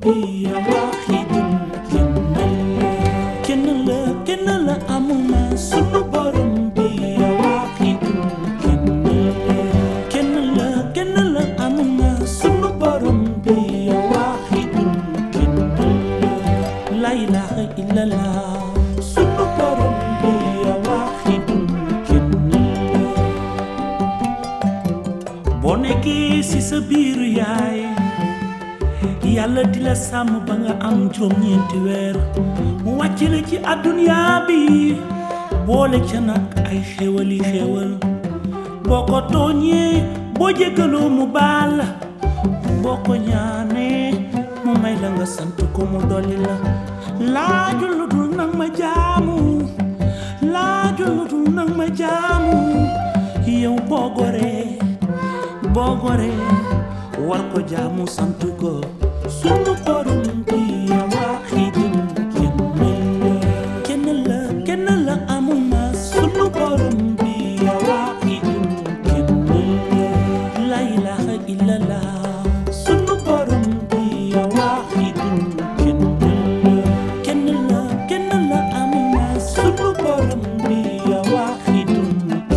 bi ya waaxidun kenn la kenn la amuma sunu borom bi ya waaxidun kenn la kenn la amuma sunu borom bi ya waaxidun la ilaha illallah sunu borom bi ya waaxidun boo nekkee ci sa biiru yaay yàlla di la sàmm ba nga am juróom-ñeenti weer mu wàcc la ci àdduna bi boole ca nag ay xéwali xéwal boo ko tooñee boo jéggaloo mu baal la boo ko ñaanee mu may la nga sant ko mu dolli la laajul lu dul nag ma jaamu laajul lu dul nag ma jaamu yow boo goree boo goree war ko jaamu sant ko sunu borom bi ya waaxidun kenn la kenn la amuma sunu borom bi ya waaxidun la ilaha illallah sunu borom bi ya waaxidun kenn la kenn la amuma sunu borom bi ya waaxidun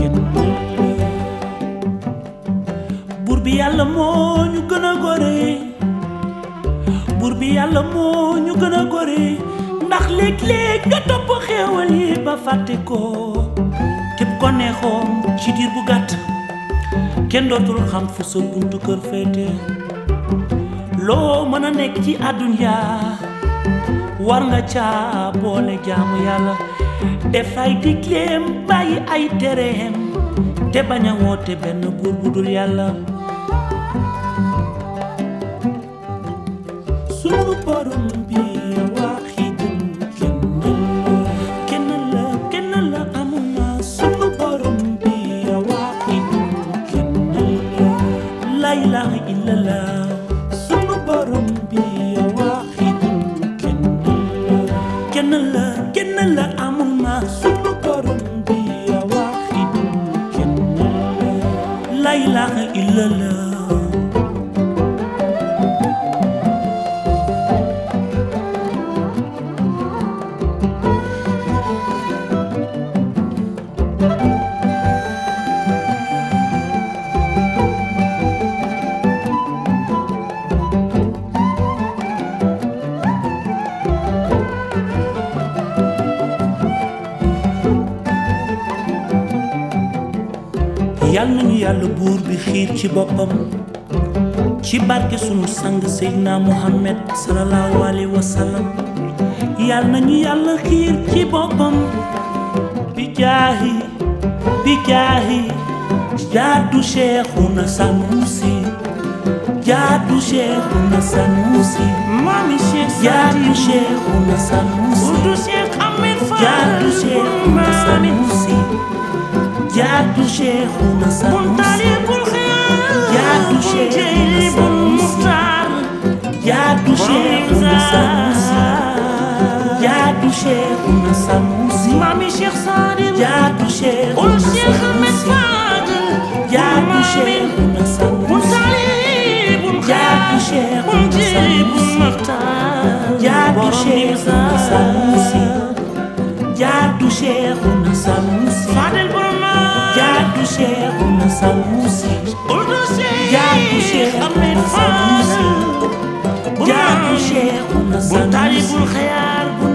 buur bi yàlla moo ñu gën a gore buur bi yàlla moo ñu gën a gore ndax léeg-léeg nga topp xéewal yi ba fàtte ko képp ko neexoon ci diir bu gàtt kenn dootul xam fu sa buntu kër féete loo mën a nekk ci àdduna war nga caa boole jaamu yàlla def ay digleem bàyyi ay tereem te bañ a woote benn buur bu dul yàlla sunu borom bi waaxidun kenn la kenn la amuma sunu borom bi waaxidun la ilaha illallah sunu borom bi waaxidun kenn la kenn la amuma sunu borom bi waaxidun la ilaha illallah yal nañu yàlla buur bi xiir ci boppam ci barke sunu sang Seydina Muhammad sallallahu alayhi wa sallam yal nañu yàlla xiir ci boppam bi jaahi bi jaahi jaadu Cheikhuna Sanusi jaadu Cheikhuna Sanusi Mami Cheikh jaadu Cheikhuna Sanusi Oudou Cheikh Ahmed Fall jaadu Cheikhuna Sanusi jaadu Cheikhuna Sanusi Muntalibul Khayr Jaadu Cheikh Jaylibul Muxtaar jaadu Cheikhuna Sanusi jaadu Cheikhuna Sanusi Mami Cheikh Sadim jaadu Ould Cheikhuna Cheikh Ahmed Sanusi Fadel jaadu Mamin Cheikhuna Sanusi Muntalibul Jaadu Khayr Cheikh Jaylibul Sanusi. Muxtaar jaadu Borom Cheikhuna Nimza. Sanusi jaadu Cheikhuna Sanusi Fadel Borom jaadu Cheikhuna Sanusi Ould jaadu Cheikh Ahmed Cheikhuna Sanusi Fadel jaadu Cheikhuna Muntalibul Sanusi Khayr